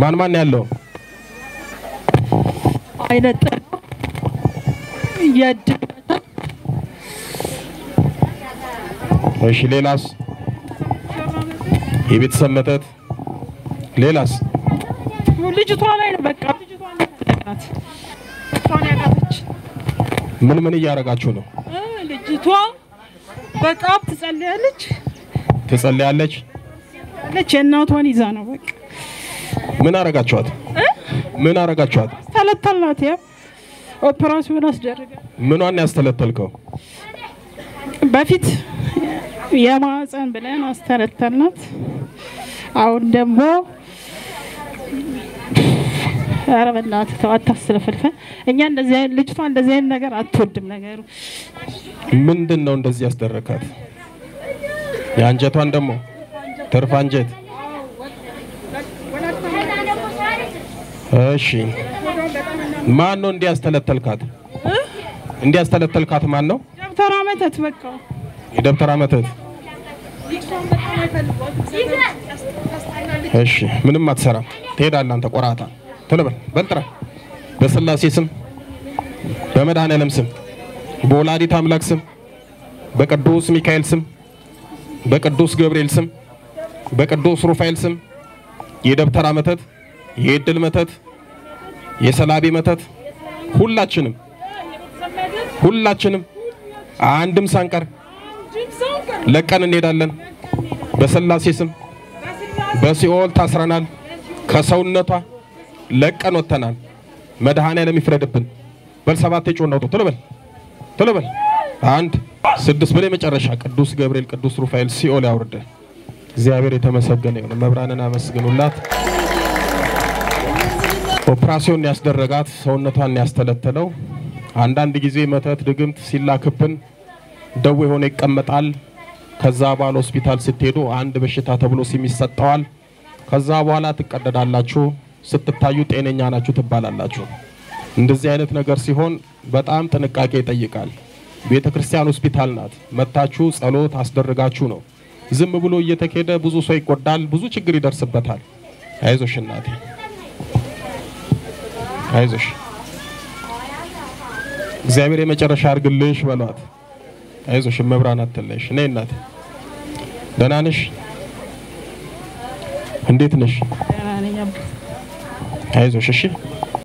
ማን ማን ያለው? አይነት የእድል እሺ ሌላስ? የቤተሰብ መተት ሌላስ? ልጅቷ ላይ ነው በቃ ልጅቷ ላይ ተጠቅናት እሷን ያቃተች ምን ምን እያደረጋችሁ ነው? እ ልጅቷ በጣም ትጸልያለች ትጸልያለች? ለች የእናቷን ይዛ ነው በቃ ምን አረጋችኋት? ምን አረጋችኋት? ተለተልናት ያ ኦፕራሲዮን አስደረገ ምኗን ያስተለተልከው? በፊት የማህፀን ብለን አስተለተልናት አሁን ደግሞ ኧረ በእናትህ ተው አታስለፈልፈን እኛ እንደዚህ አይነት ልጅቷ እንደዚህ አይነት ነገር አትወድም ነገሩ ምንድን ነው እንደዚህ ያስደረካት? የአንጀቷን ደግሞ ትርፍ አንጀት። እሺ ማን ነው እንዲያስተለተልካት? እንዲያስተለተልካት ማን ነው? ደብተራ መተት በቃ የደብተራ መተት። እሺ ምንም አትሰራም። ትሄዳለህ አንተ ቆራታ። ቶሎ በል በል ጥራ። በስላሴ ስም በመድኃኔዓለም ስም በወላዲት አምላክ ስም በቅዱስ ሚካኤል ስም በቅዱስ ገብርኤል ስም በቅዱስ ሩፋኤል ስም የደብተራ መተት፣ የእድል መተት፣ የሰላቢ መተት ሁላችንም ሁላችንም አንድም ሳንቀር ለቀን እንሄዳለን። በስላሴ ስም በሲኦል ታስረናል። ከሰውነቷ ለቀን ወጥተናል። መድኃኔዓለም ይፍረድብን። በል ሰባት የጮህ አውጡ። ቶሎ በል ቶሎ በል አንድ ስድስት በላይ መጨረሻ ቅዱስ ገብርኤል ቅዱስ ሩፋኤል ሲኦል ያውርደ። እግዚአብሔር የተመሰገነ ይሁን። መብራንን አመስግኑላት። ኦፕራሲዮን ያስደረጋት ሰውነቷን ያስተለተለው አንዳንድ ጊዜ መተት ድግምት ሲላክብን ደዌ ሆኖ ይቀመጣል። ከዛ በኋላ ሆስፒታል ስትሄዱ አንድ በሽታ ተብሎ ስም ይሰጠዋል። ከዛ በኋላ ትቀደዳላችሁ። ስትታዩ ጤነኛ ናችሁ ትባላላችሁ። እንደዚህ አይነት ነገር ሲሆን በጣም ጥንቃቄ ይጠይቃል። ቤተ ክርስቲያን ሆስፒታል ናት። መታችሁ ጸሎት አስደርጋችሁ ነው። ዝም ብሎ እየተኬደ ብዙ ሰው ይጎዳል፣ ብዙ ችግር ይደርስበታል። አይዞሽ እናቴ አይዞሽ፣ እግዚአብሔር የመጨረሻ አድርግልሽ በሏት። አይዞሽ መብራን አትለሽ። እኔ እናቴ ደህና ነሽ? እንዴት ነሽ? ደህና ነኝ አባ። አይዞሽ እሺ